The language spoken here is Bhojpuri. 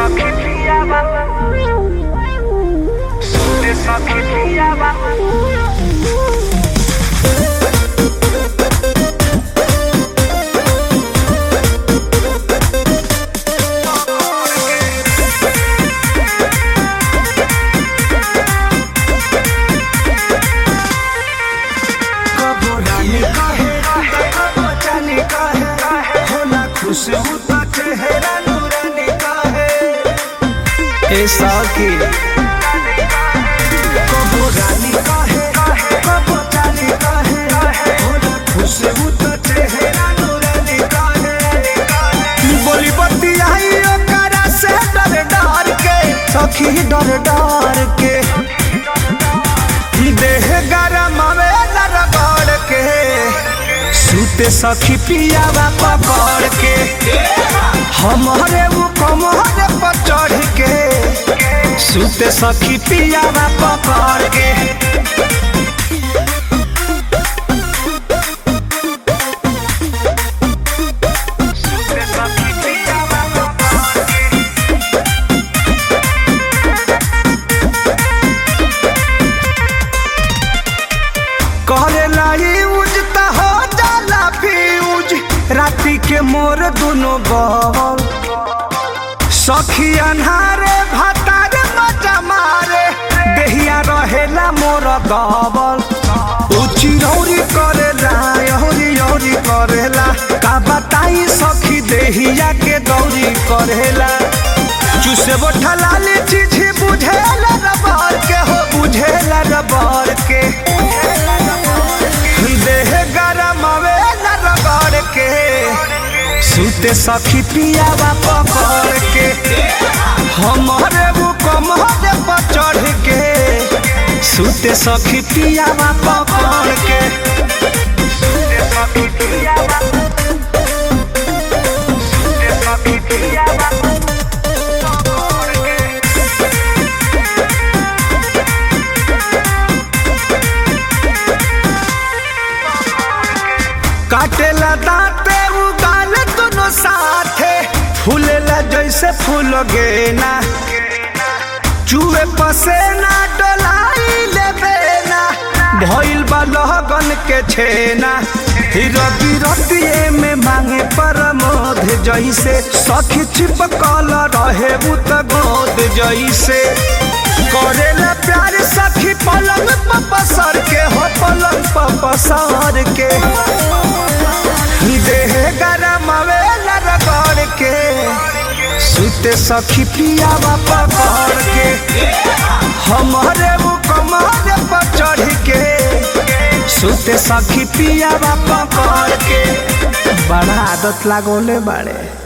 सखी पियावा सुते सखी पियावा कबो रानी कहे कबो जानी कहे होला खुश होता चेहरा नूरानी कहे ए साकी कबो रानी कहे कबो जानी कहे होला खुश होता चेहरा नूरानी कहे बोली बत्ती आई ओकरा से डर डर के सखी डर डर के देह गरम आवेला रगड़ के सूते सखी पियावा पकड़ के हमारे वो कमर पर चढ़ के सूते सखी पियावा पकड़ के सुते सखी पियावा करेला यूज त हो जाला फ्यूज राती के मोर दुनो बल सखी अन्हारे भातारे मजा मारे देहिया रहेला मोर गबल उची रौरी करेला यौरी यौरी करेला का बताई सखी देहिया के दौरी करेला चुसे बोठा लाली चीज बुझेला रबर के हो बुझेला रबर के देह गरम आवेला रगड़ के सूते सखी पियावा पकड़ के हमारे वो कमर पर चढ़ के सूते सखी पियावा पकड़ के सुते सखी पियावा सुते सखी पियावा काटेला दांते उगाल दोनों साथे फूलेला जैसे फूल गेना चूहे पसेना डोलाई लेबेना भइल बा लहगन के छेना रति रतिए में मांगे परमोध जैसे सखी छिपकल रहे उत गोद जैसे करेला प्यार सखी पलंग पर पसर के हो पलंग पर पसर के देह गरम आवेला रगड़ के सुते सखी पियावा पकड़ के हमारे वो कमर पर चढ़ के सुते सखी पियावा पकड़ के बड़ा आदत लागोले बाड़े